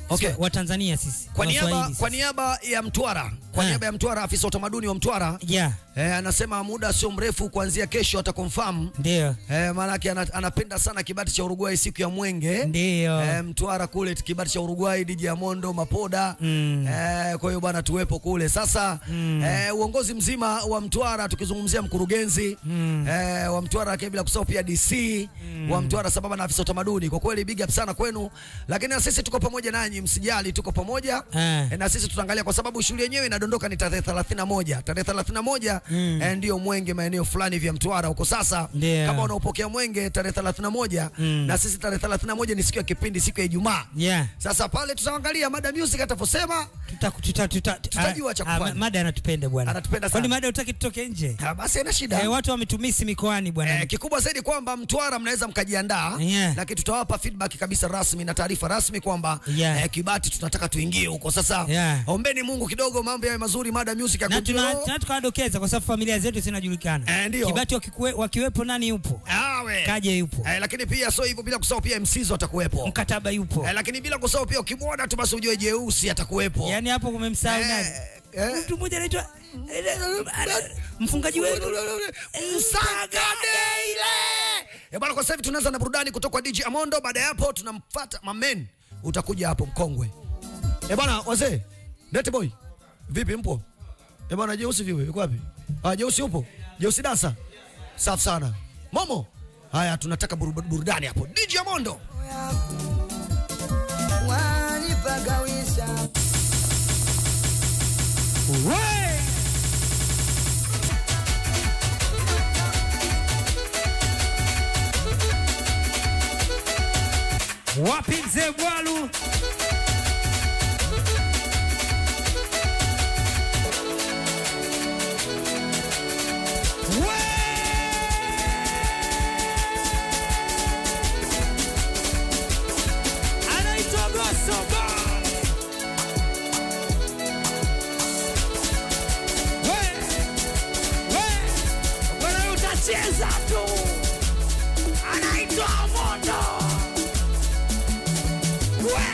Okay. wa Tanzania sisi Kwa niaba, Waswahili kwa sisi. niaba ya Mtwara, kwa Eh. niaba ya Mtwara, afisa utamaduni wa Mtwara yeah, eh, anasema muda sio mrefu kuanzia kesho atakonfirm ndio eh, maanake ana, anapenda sana kibati cha Uruguay siku ya Mwenge ndio eh, Mtwara kule kibati cha Uruguay, DJ Amondo Mapoda Mm. eh, kwa hiyo bwana tuwepo kule sasa Mm. eh, uongozi mzima wa Mtwara tukizungumzia mkurugenzi Mm. eh, wa Mtwara lakini bila kusahau pia DC wa Mtwara sambamba na afisa utamaduni. Kwa kweli big up sana kwenu, lakini na sisi tuko pamoja nanyi, msijali, tuko pamoja Eh. eh, na sisi tutaangalia kwa sababu shughuli yenyewe inadondoka ni tarehe 31 tarehe 31 Mm. eh, ndio Mwenge maeneo fulani vya Mtwara huko. Sasa Ndio. kama unaopokea Mwenge tarehe 31 Mm. na sisi tarehe 31 ni siku ya kipindi, siku ya Ijumaa. yeah. Sasa pale tutaangalia mada music atavyosema. tuta, tuta, tuta, Tutajua cha ah, kufanya. ah, mada anatupenda bwana Anatupenda sana. kwani mada utaki tutoke nje Ah, Basi haina shida. eh, watu wametumisi mikoani bwana Eh, kikubwa zaidi kwamba Mtwara mnaweza mkajiandaa Yeah. lakini tutawapa feedback kabisa rasmi na taarifa rasmi kwamba Yeah. eh, Kibati tunataka tuingie huko. Sasa Yeah. ombeni Mungu kidogo mambo yawe mazuri, mada music ya na tuna- kujua. tuna tukawadokeza kwa sababu familia zetu zinajulikana Eh, ndio. Kibati wakikuwe, wakiwepo nani yupo Awe. Kaje yupo Eh, lakini pia sio hivyo bila kusahau pia MCs watakuwepo. mkataba yupo Eh, lakini bila kusahau pia ukimwona tu basi ujue jeusi atakuwepo. yaani hapo kumemsahau Eh, nani eh. mtu mmoja anaitwa mfungaji wetu Msagadeile. Eh, bwana, kwa sasa hivi tunaanza na burudani kutoka kwa DJ Amondo. Baada ya hapo tunamfuata Mamen, utakuja hapo mkongwe. Eh bwana, wazee, Dete boy, vipi mpo? Eh bwana, Jeusi vipi? Yuko wapi? Ah, Jeusi upo? Jeusi dansa. Safi sana. Momo. Haya, tunataka buru- burudani hapo. DJ Amondo. wanipagawisha We! wapi mzee bwalu We! anaitwa Goso Boy. We, we, wewe utacheza tu. Anaitwa Mondo. We,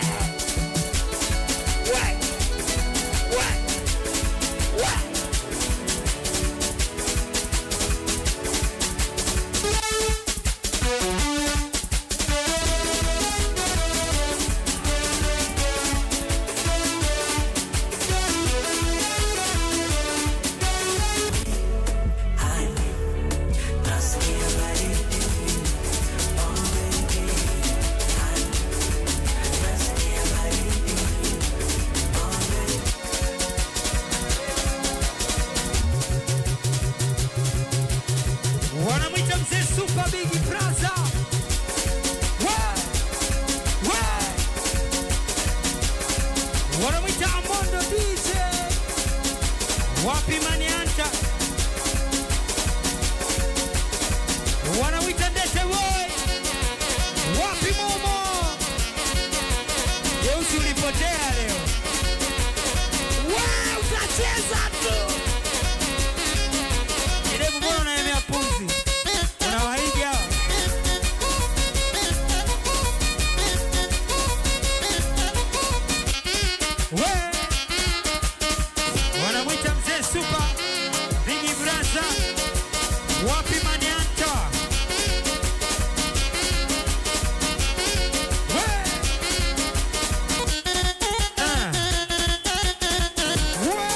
we, we, we. wanamwita mzee Super Big Brother. We, we. Wanamwita Amondo DJ. Wapi Manianta? Wanamwita Ndete Boy. Wapi Momo? Jeusi ulipotea leo. We, utacheza tu. Kidevu mbona unaemea pumzi? Unawahiga hawa? We! Wanamwita mzee Super Big Brother. Wapi Manianta? We! Ah. We!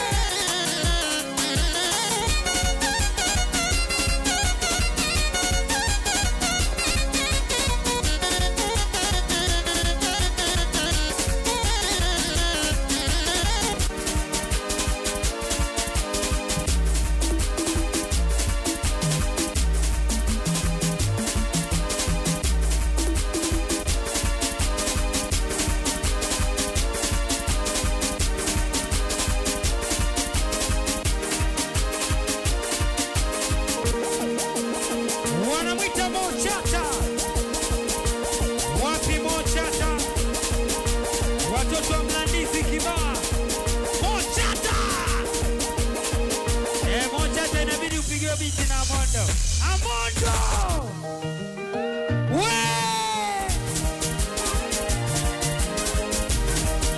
wanamwita Mochata. Wapi Mochata? Watoto wa Mlandizi Kibaa. Mochata! Eh, Mochata inabidi upigiwe biti na Amondo. Amondo! We!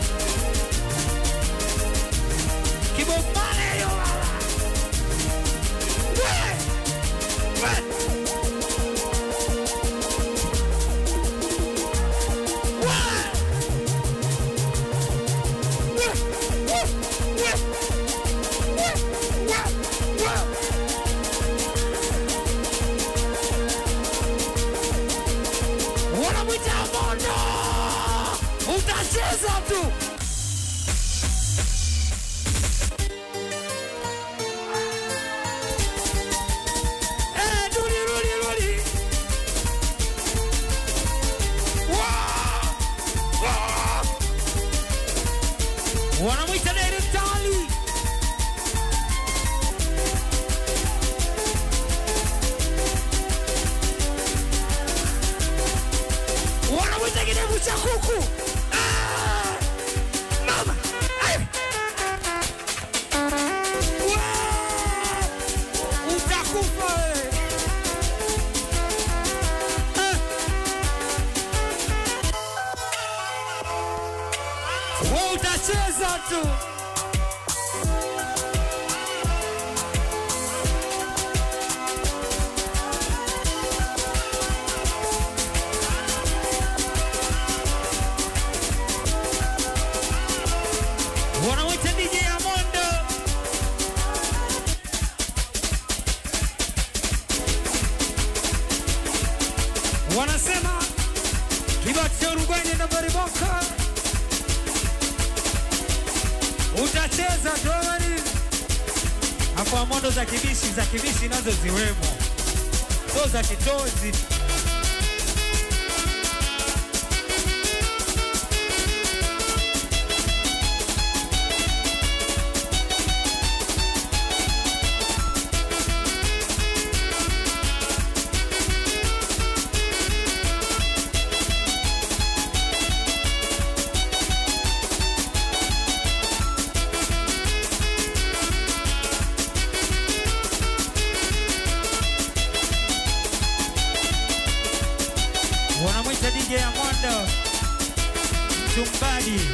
utacheza tu. Eh, rudi, rudi, rudi. Wow! Wow! Wanamwita direktali wanamwita kidevu cha kuku Ah! mama Ay! Wow! utakufa wewe Ah! Wewe utacheza tu wanamwita DJ Amondo wanasema kibati cha Uruguay na Bariboka utacheza tuamani hapo Amondo za kibishi za kibishi nazo ziwemo so za kitozi wanamwita DJ Amondo mchumbaji.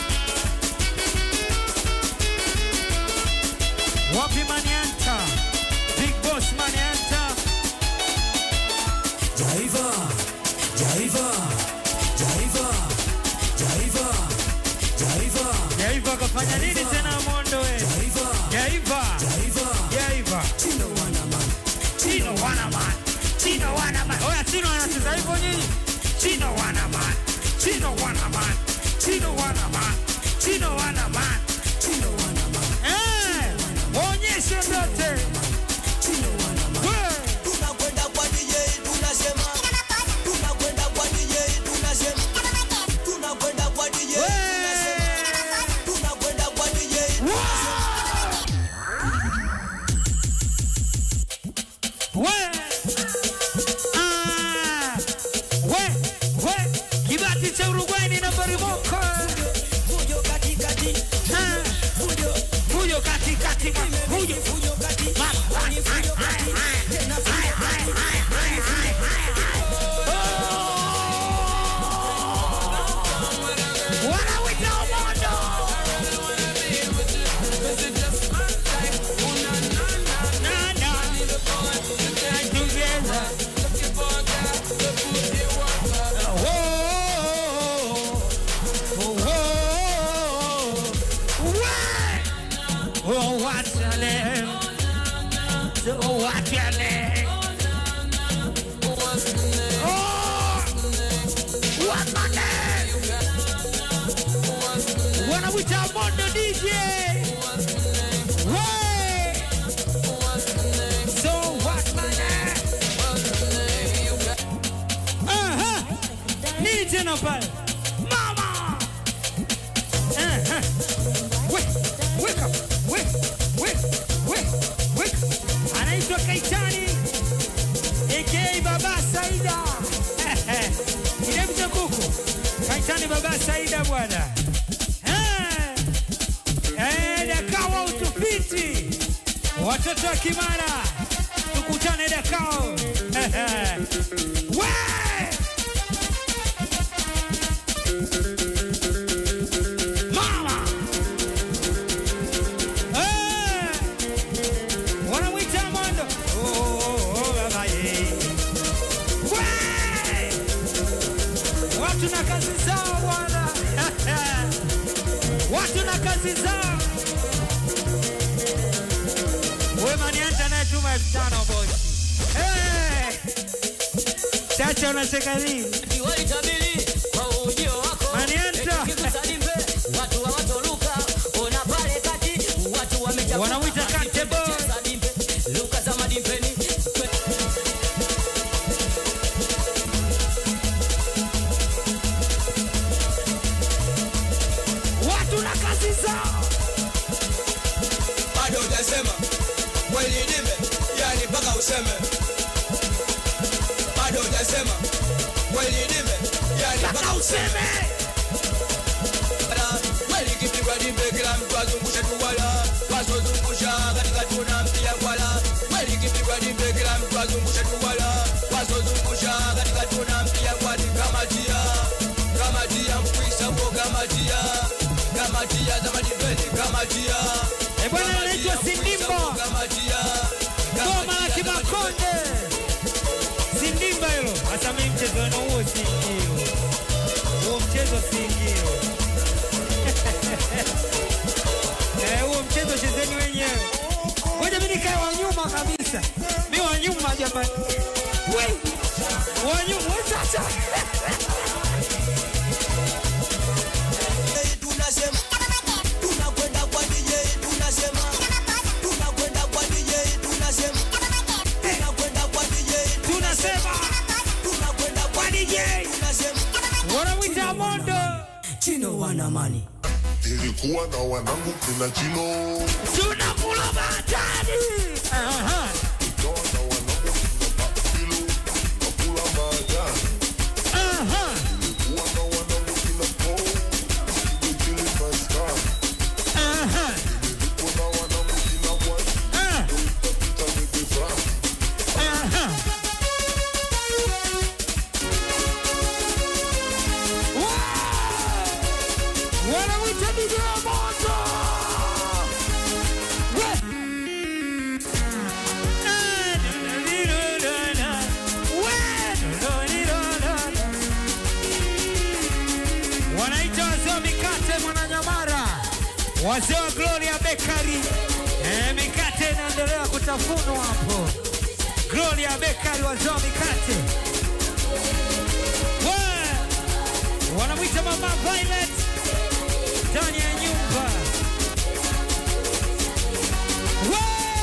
Wapi Manianta? Big Boss Manianta. Jaiva, Jaiva, Jaiva, Jaiva, Jaiva, Jaiva kafanya nini tena Amondo we? Jaiva, Jaiva. Jaiva. Jaiva. Chino wana man, Chino Wanaman. Chino Wanaman. Oya Chino anacheza hivyo nyinyi? Chino Wanaman. Chino Wanaman. Chino Wanaman. Chino Wanaman. Chino wana man, Eh! Onyeshe ndote. Chino wana man. We! Tunakwenda kwa DJ tunasema, tunakwenda kwa DJ tunasema, tunakwenda kwa DJ tunasema, tunakwenda kwa DJ We! Ah! We! We! Kibati cha Uruguay ni nambari moja. Fujo katikati, Ah! fujo, Fujo kati kati ma- fujo. fujo kati, Ma- ni fujo kati, tena fujo kati. Wanawita Omondo. Na, na. Together. Oh, oh, oh, oh. Oh, what's your name? Oh, what's your name? Oh, what's my name? Wanamwita Mondo DJ. Way. So what's my name? Aha. Nini tena pale? Mama. Aha. We, wake up. We, we, we, we. Anaitwa Kaitani aka Baba Saida. Kidevu cha kuku. Kaitani Baba Saida bwana. Eh. Eh, Dakao utupiti. Watoto wa Kimara. Tukutane Dakao. We! Mama. Eh! Wanamwita Mondo. Oh, oh, oh, baba ye. We! Watu na kazi zao bwana. Watu na kazi zao. Wewe manianta naye tuma elfu tano bosi. Eh! Chacha unacheka nini? Waitabiri kwa ujio wako Manianta. Cheza. bado hujasema kweli nime yani mpaka useme bado hujasema kweli nime yani mpaka Mpaka useme useme. kweli kipigwa dimbe kila mtu azungushe tuwala wasozungusha katika tuna mpia kwala kweli kipigwa dimbe kila mtu azungushe tuwala wasozungusha katika tuna mpia kwani kamatia kamatia mkwisa mbo kamatia kamatia za madiveni kamatia Eh, bwana, anaitwa Sindimbo. kamatia Goma la Kimakonde. Sindimba hilo. Hata mimi mchezo wenu huo siingio. Huo mchezo siingio. Eh, huo mchezo chezeni wenyewe. Ngoja mimi nikae wa nyuma kabisa. Mimi wa nyuma jamani. Wei. Wa nyuma wewe sasa. DJ tunasema tunakwenda kwa DJ tunasema tunakwenda kwa DJ tunasema tunakwenda kwa DJ Tunasema tunakwenda kwa kwa DJ. tunasema Wanamwita Mondo. Chino wana mani Nilikuwa na wanangu kina Chino, Tunakula batani. Aha. nikawa na wanangu kina Bakilo, nakula majani. Aha. Nilikuwa na wanangu kina Paul, nikikili maskani. Aha. Nilikuwa na wanangu kina Wani, Ah. nikapita Midefrani. Aha. Wow! Wanamwita DJ Moto. We. Ah, da-da-dee-da-da-da. We. Da-da-dee-da-da-da. Wanaita wazee wa mikate Mwananyamara, wazee wa Gloria Bakery. Eh, mikate inaendelea kutafunwa hapo. Gloria Bakery, wazee wa mikate. We! Wanamwita Mama Violet ndani ya nyumba. We!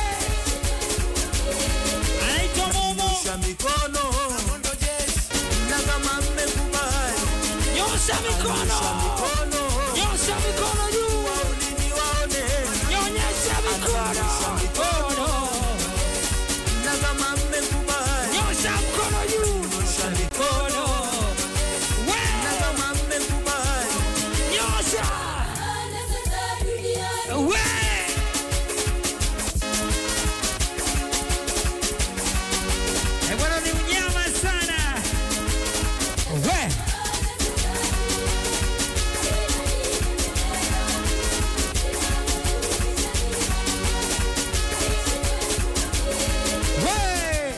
Anaitwa Momo. Nyosha mikono na kama mmekubali Nyosha mikono. mikono Nyosha mikono juu. waulini waone Nyonyesha mikono. Mikono. na kama mmekubali Nyosha mkono juu. Nyosha mikono We! na kama mmekubali Nyosha. We! Eh, bwana ni unyama sana. We! We!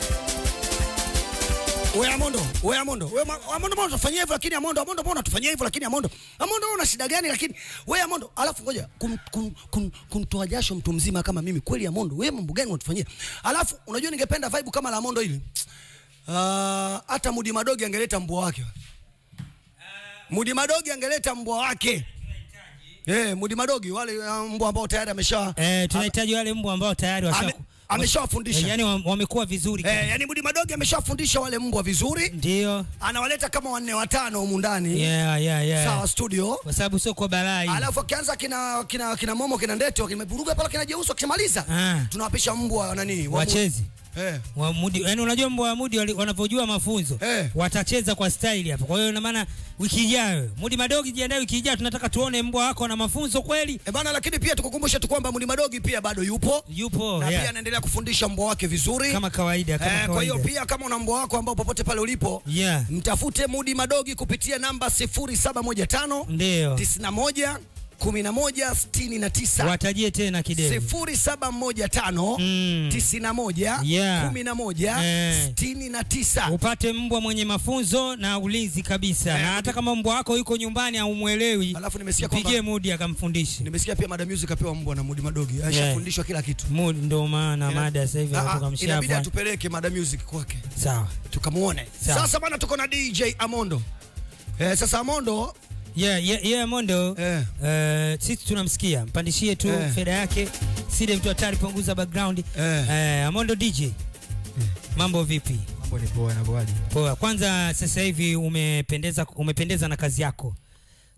We Amondo, we Amondo, we Ma- Amondo mbona unatufanyia hivyo lakini Amondo, Amondo mbona unatufanyia hivyo lakini Amondo. Amondo wewe una shida gani lakini we Amondo, alafu ngoja kum, kum, kum, kumtoa jasho mtu mzima kama mimi kweli Amondo, wewe mambo gani unatufanyia? Alafu unajua ningependa vibe kama la Amondo hili. Ah, hata Mudi Madogi angeleta mbwa wake. Mudi Madogi angeleta mbwa wake. Eh, Mudi Madogi wale uh, mbwa ambao tayari amesha Eh, tunahitaji wale mbwa ambao tayari ame, washa ameshawafundisha. yani wamekuwa vizuri. Eh, yani Mudi Madogi ameshafundisha wale mbwa vizuri. Ndio. Anawaleta kama wanne watano humu ndani. Yeah, yeah, yeah. Sawa studio. Kwa sababu sio kwa balaa hii. Alafu akianza kina kina kina Momo kina Ndeto kimeburuga pale kina Jeusi akishamaliza. Ah. Tunawapisha mbwa nani? wa- Wachezi. Eh. wa Mudi, yani unajua mbwa wa Mudi wali- wanavyojua mafunzo Eh. watacheza kwa staili hapa. Kwa hiyo ina maana wiki ijayo Mudi Madogi, jiandae wiki ijayo, tunataka tuone mbwa wako na mafunzo kweli. E bana, lakini pia tukukumbushe tu kwamba Mudi Madogi pia bado yupo Yupo na yeah. pia anaendelea kufundisha mbwa wake vizuri kama kawaida kama Eh, kwa hiyo kawaida. pia kama una mbwa wako ambao popote pale ulipo Yeah. mtafute Mudi Madogi kupitia namba 0715 Ndio. 91 11 69 Watajie tena kidevu. 0715 Mm. 91 Yeah. 11 Eh. 69 Upate mbwa mwenye mafunzo na ulinzi kabisa. Eh, na hata kama mbwa wako yuko nyumbani au mwelewi, Alafu nimesikia mpigie kwamba Mudi akamfundishe. nimesikia pia Mada Music apewa mbwa na Mudi Madogi. Ashafundishwa kila kitu. Mudi ndo maana mada sasa hivi Ah, ah, anatoka Inabidi mshavu. atupeleke Mada Music kwake. Sawa. Tukamuone. Sawa. Sasa bana tuko na DJ Amondo. Eh, sasa Amondo Yeah, yeah, yeah, Mondo. Eh. Eh, sisi tunamsikia. Mpandishie tu Eh. fedha yake. Side mtu hatari punguza background. Eh. Eh, Amondo DJ. Mambo vipi? Mambo ni poa na poaje? Poa. Kwanza sasa hivi umependeza umependeza na kazi yako.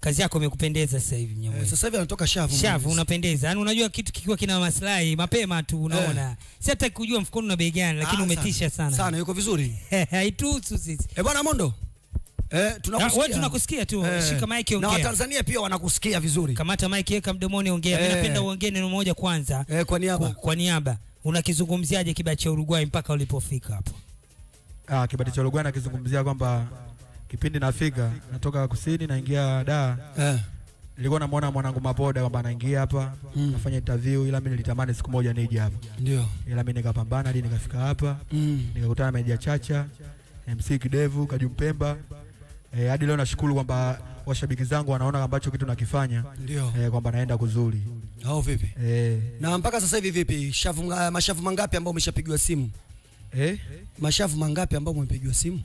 kazi yako imekupendeza sasa hivi Eh, Mnyamwezi. sasa hivi anatoka shavu. shavu Mwenyezi. unapendeza yaani unajua kitu kikiwa kina maslahi mapema tu unaona si hata kujua mfukoni una bei gani lakini Ah, umetisha sana Sana yuko vizuri. haituhusu sisi Eh, bwana Mondo. Eh, Ah, tunakusikia. wewe tunakusikia tu Eh, shika maiki Na ongea Watanzania pia wanakusikia vizuri. kamata maiki weka mdomoni ongea Eh. mimi napenda uongee neno moja kwanza Eh, kwa niaba. kwa, kwa niaba unakizungumziaje kibao cha Uruguay mpaka ulipofika hapo Ah, kibati cha Uruguay nakizungumzia kwamba kipindi nafika natoka kusini naingia da Eh. nilikuwa namuona mwanangu Mapoda kwamba anaingia hapa Mm. nafanya interview, ila mimi nilitamani siku moja nije hapa, Ndio. ila mimi nikapambana hadi nikafika hapa, Mm. nikakutana na Media Chacha, MC Kidevu, Kajumpemba. Eh, hadi leo nashukuru kwamba washabiki zangu wanaona ambacho kitu nakifanya Ndio. eh, kwamba naenda kuzuri Au vipi? eh, Na mpaka sasa hivi vipi? Shavu nga- mashavu mangapi ambao umeshapigiwa simu? eh, Mashavu mangapi ambao umepigiwa simu?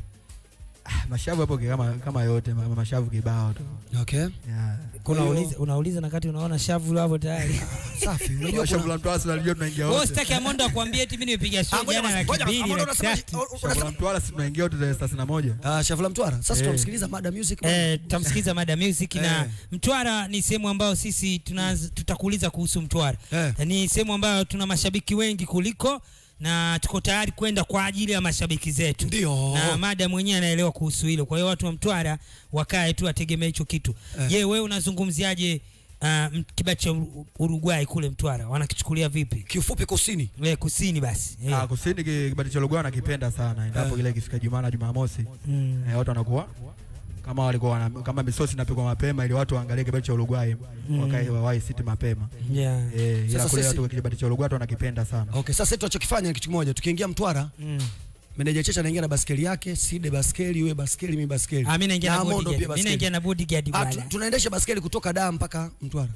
ah, mashavu hapo kama kama yote ma- mashavu kibao tu Okay. yeah. Kwa hiyo- unauliza unauliza na kati unaona shavu hapo tayari Safi. Unajua Unajua shavu kuna la Mtwara si unalijua tunaingia wewe wote. usitaki Amondo akwambie eti mimi nimepiga Ah, show ngoja jana basi, laki ngoja basi. mbili Amondo laki unasema tatu oh, Shavu la unasema Mtwara si tunaingia wote tarehe thelathini na moja. Ah, shavu la Mtwara. Sasa Eh. tunamsikiliza Mada Music. Eh, tutamsikiza Mada Music na Eh. Mtwara ni sehemu ambayo sisi tunaanza tutakuuliza kuhusu Mtwara. Eh. Ni sehemu ambayo tuna mashabiki wengi kuliko na tuko tayari kwenda kwa ajili ya mashabiki zetu. Ndio. Na Mada mwenyewe anaelewa kuhusu hilo. Kwa hiyo watu wa Mtwara wakae tu wategemee hicho kitu. Eh. Je, wewe unazungumziaje uh, kibao cha Uru- Uruguay kule Mtwara? Wanakichukulia vipi? Kiufupi kusini. We, kusini basi. Eh. Ah, kusini ki- kibati cha Uruguay nakipenda sana endapo Eh. ile ikifika Jumaa na Jumamosi Mm. eh, watu wanakuwa kama walikuwa wana, kama misosi inapikwa mapema ili watu waangalie kibati cha Uruguay Mm. wakae wawahi siti mapema Yeah. eh, ila Sasa kule sisi- watu kibati cha Uruguay watu wanakipenda sana Okay, sasa sisi tunachokifanya ni kitu kimoja. Tukiingia Mtwara, Mm. meneja Checha anaingia na baskeli yake, Side baskeli, wewe baskeli, mimi baskeli. Ah, mimi naingia na Mondo bodyguard. pia Mimi naingia baskeli. na bodyguard Ah, tu- bwana. tunaendesha baskeli kutoka Dar mpaka Mtwara.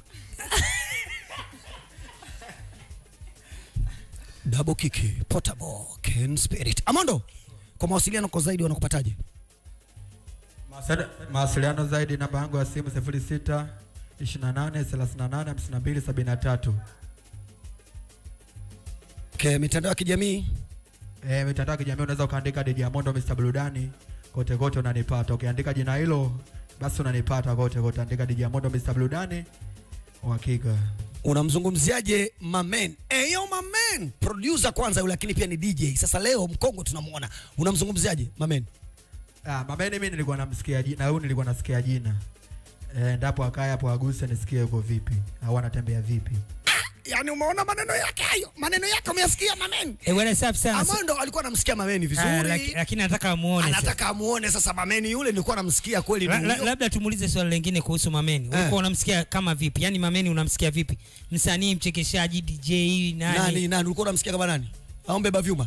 Double kick, portable, Ken Spirit. Amondo, kwa mawasiliano kwa zaidi wanakupataje? Mawasili- mawasiliano zaidi namba yangu ya simu 06 28 38 52 73 Okay, mitandao ya kijamii eh, mitandao ya kijamii unaweza ukaandika DJ Amondo Mr Burudani kote kote unanipata ukiandika jina hilo basi unanipata kote kote andika DJ Amondo Mr Burudani uhakika unamzungumziaje Mamen? Eyo Mamen, producer kwanza yule, lakini pia ni DJ. Sasa leo mkongo tunamuona, unamzungumziaje Mamen? Ah, Mameni mimi nilikuwa namsikia jina, huyu nilikuwa nasikia jina. Eh, ndapo akae hapo aguse nisikie yuko vipi au anatembea vipi. Yaani umeona maneno yake hayo, maneno yake umeyasikia Mamen? Eh, bwana safi sana. Amondo alikuwa anamsikia Mameni Ah, vizuri, laki- lakini nataka amuone. sasa. anataka amuone sasa Mameni yule, nilikuwa namsikia kweli La- ni la- huyo. labda tumuulize swali lingine kuhusu Mameni. Eh. Ulikuwa unamsikia kama vipi? Yaani Mameni unamsikia vipi? Msanii, mchekeshaji, DJ, nani? Nani nani ulikuwa unamsikia kama nani? Au mbeba vyuma?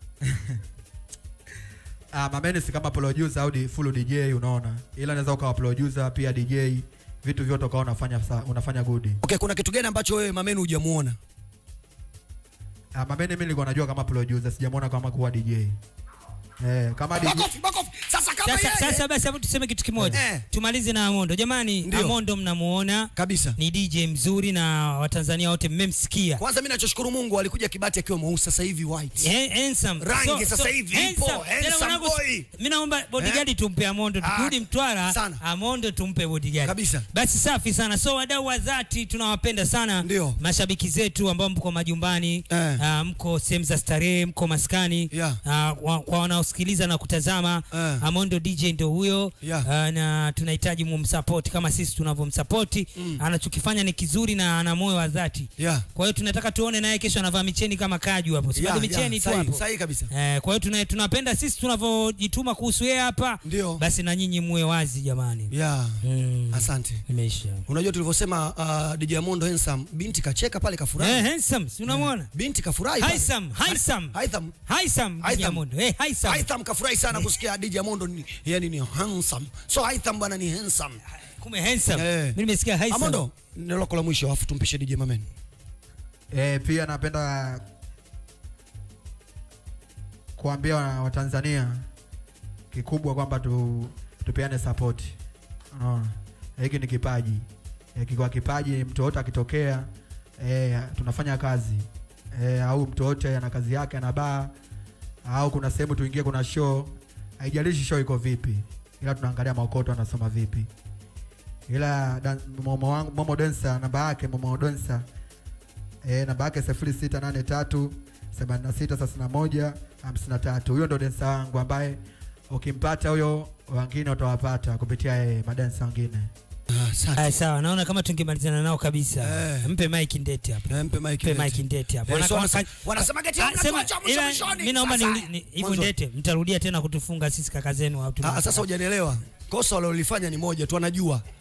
Ah, Mameni si kama producer au di- full DJ unaona. Ila anaweza ukawa producer pia DJ, vitu vyote ukawa unafanya sa, unafanya good. Okay, kuna kitu gani ambacho wewe Mameni hujamuona? Ah, Mameni mimi nilikuwa najua kama producer, sijamuona kama kuwa DJ. Eh, kama DJ Makofi, makofi. Sasa kama Sasa, yeye sasa basi hapo tuseme kitu kimoja. Eh. Tumalize na Amondo. Jamani, Ndio. Amondo mnamuona kabisa. ni DJ mzuri na Watanzania wote mmemsikia. Kwanza mimi nachoshukuru Mungu alikuja Kibati akiwa mweusi sasa hivi white. Eh, handsome. Rangi sasa hivi ipo, handsome. Tena handsome mwanangu, boy. Mimi naomba bodyguard tumpe Amondo. Ah, Tukirudi Mtwara, sana. Amondo tumpe bodyguard. Kabisa. Basi safi sana. So wadau wa dhati tunawapenda sana. Ndio. Mashabiki zetu ambao mko majumbani, Eh. ah, mko sehemu za starehe, mko maskani. Yeah. Ah, wa- kwa wanaosikiliza na kutazama, Eh. Amondo DJ ndio huyo. Yeah. Ah, na tunahitaji mumsupport kama sisi tunavyomsupport. Anachokifanya ni kizuri na ana moyo wa dhati. Yeah. Kwa hiyo tunataka tuone naye kesho anavaa micheni kama kaju hapo. Si Yeah, bado yeah, micheni tu sahihi, hapo. sahihi kabisa. Eh, kwa hiyo tuna, tunapenda sisi tunavyojituma kuhusu yeye hapa. Ndio. Basi na nyinyi muwe wazi jamani. Yeah. Mm. Asante. Imeisha. Unajua tulivyosema uh, DJ Amondo handsome, binti kacheka pale kafurahi. Eh, handsome, si unamwona? Binti kafurahi. pale. Haitham, Haitham. Haitham. Haitham, Haitham. Diamond. Eh, Haitham. Haitham kafurahi sana kusikia DJ Amondo ni, yani ni handsome. So Haitham bwana ni handsome. Kume handsome. Eh. Mimi nimesikia Haitham. Amondo, neno lako la mwisho afu tumpishe DJ Mamen. eh, pia napenda kuambia wa- Watanzania kikubwa kwamba tu, tupeane support. Unaona? Hiki ni kipaji. Eh, kikiwa kipaji mtu yote akitokea eh, tunafanya kazi. Eh, au mtu yote ana kazi yake ana baa au kuna sehemu tuingie kuna show haijalishi show iko vipi ila tunaangalia maokoto anasoma vipi ila dan, momo wangu momo densa namba yake momo densa eh, namba yake sifuri sita nane tatu themanini na sita thelathini na moja hamsini na tatu huyo ndo densa wangu ambaye ukimpata huyo wengine utawapata kupitia yeye madensa wengine Ah, asante. Aya, sawa, naona kama tungemalizana nao kabisa. Eh. Mpe Mike Ndete hapa. Eh, mpe Mike Mpe Ndete. Mike Ndete hapa. Eh, Wana- so wana- wanasema- wanasema geti Ah, hamna sema- kocha mwisho ila, mwishoni. mimi naomba Sasa, ni- ni- hivyo mwanzo. Ndete, mtarudia tena kutufunga sisi kaka zenu au Ah, sasa hujanielewa kosa walilofanya ni moja tu anajua